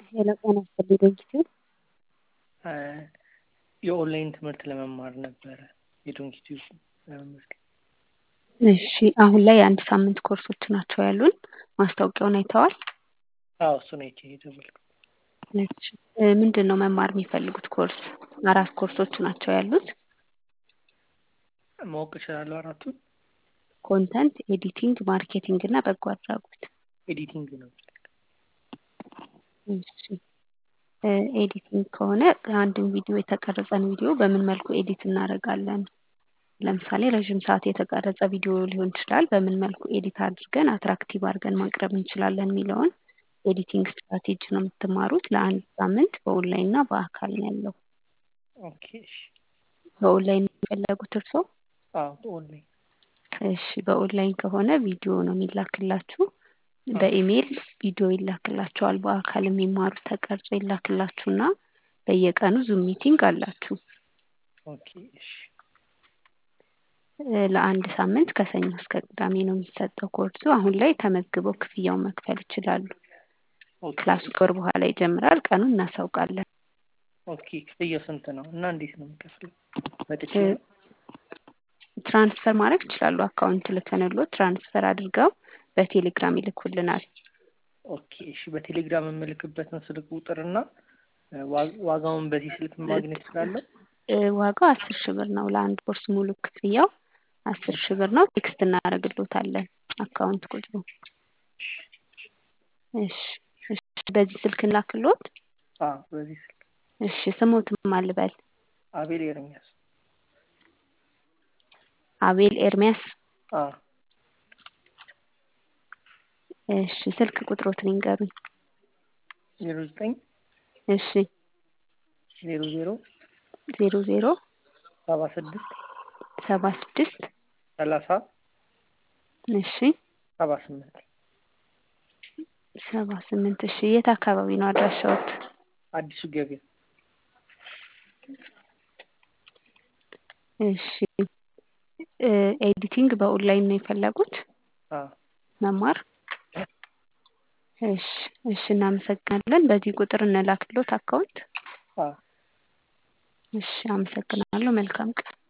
ሄሎ ጤና ይስጥልኝ ድርጅቱ የኦንላይን ትምህርት ለመማር ነበረ የዶንኪቲዩብ ለመመዝገብ። እሺ አሁን ላይ የአንድ ሳምንት ኮርሶች ናቸው ያሉን። ማስታወቂያውን አይተዋል? አዎ እሱን አይቼ የደወልኩት። እሺ እ ምንድን ነው መማር የሚፈልጉት ኮርስ? አራት ኮርሶች ናቸው ያሉት። ማወቅ እችላለሁ አራቱን? ኮንተንት፣ ኤዲቲንግ፣ ማርኬቲንግ እና በጎ አድራጎት። ኤዲቲንግ ነው። እሺ እ ኤዲቲንግ ከሆነ አንድን ቪዲዮ የተቀረጸን ቪዲዮ በምን መልኩ ኤዲት እናደርጋለን? ለምሳሌ ረዥም ሰዓት የተቀረጸ ቪዲዮ ሊሆን ይችላል። በምን መልኩ ኤዲት አድርገን አትራክቲቭ አድርገን ማቅረብ እንችላለን የሚለውን ኤዲቲንግ ስትራቴጂ ነው የምትማሩት። ለአንድ ሳምንት በኦንላይን እና በአካል ነው ያለው። ኦኬ እሺ። በኦንላይን ነው የፈለጉት እርስዎ? አዎ በኦንላይን እሺ በኦንላይን ከሆነ ቪዲዮ ነው የሚላክላችሁ። በኢሜይል ቪዲዮ ይላክላችኋል። በአካል የሚማሩት ተቀርጾ ይላክላችሁና በየቀኑ ዙም ሚቲንግ አላችሁ። ኦኬ እሺ። እ ለአንድ ሳምንት ከሰኞ እስከ ቅዳሜ ነው የሚሰጠው ኮርሱ። አሁን ላይ ተመዝግበው ክፍያውን መክፈል ይችላሉ። ኦኬ ክላሱ ከወር በኋላ ይጀምራል። ቀኑን እናሳውቃለን። ኦኬ ክፍያው ስንት ነው እና እንዴት ነው የምከፍለው? መጥቼ እ ነው? ትራንስፈር ማድረግ ይችላሉ። አካውንት ልከንሎት ትራንስፈር አድርገው በቴሌግራም ይልኩልናል። ኦኬ እሺ። በቴሌግራም የምልክበትን ስልክ ቁጥርና እ ዋ- ዋጋውን በዚህ ስልክ ማግኘት እችላለሁ? እ ዋጋው አስር ሺህ ብር ነው። ለአንድ ኮርስ ሙሉ ክፍያው አስር ሺህ ብር ነው። ቴክስት እናደርግሎታለን አካውንት ቁጥሩ። እሺ እሺ። በዚህ ስልክ እንላክሎት። አዎ በዚህ ስልክ። እሺ ስሞትም አልበል አቤል ኤርሚያስ። አቤል ኤርሚያስ። አዎ እሺ ስልክ ቁጥሮትን ይንገሩኝ። ዜሮ ዘጠኝ እሺ ዜሮ ዜሮ ዜሮ ዜሮ ሰባ ስድስት ሰባ ስድስት ሰላሳ እሺ ሰባ ስምንት ሰባ ስምንት እሺ የት አካባቢ ነው አድራሻዎት? አዲሱ ገበያ። እሺ እ ኤዲቲንግ በኦንላይን ነው የፈለጉት አዎ መማር? እሺ እሺ እናመሰግናለን። በዚህ ቁጥር እንላክሎት አካውንት። አዎ እሺ አመሰግናለሁ። መልካም ቀን።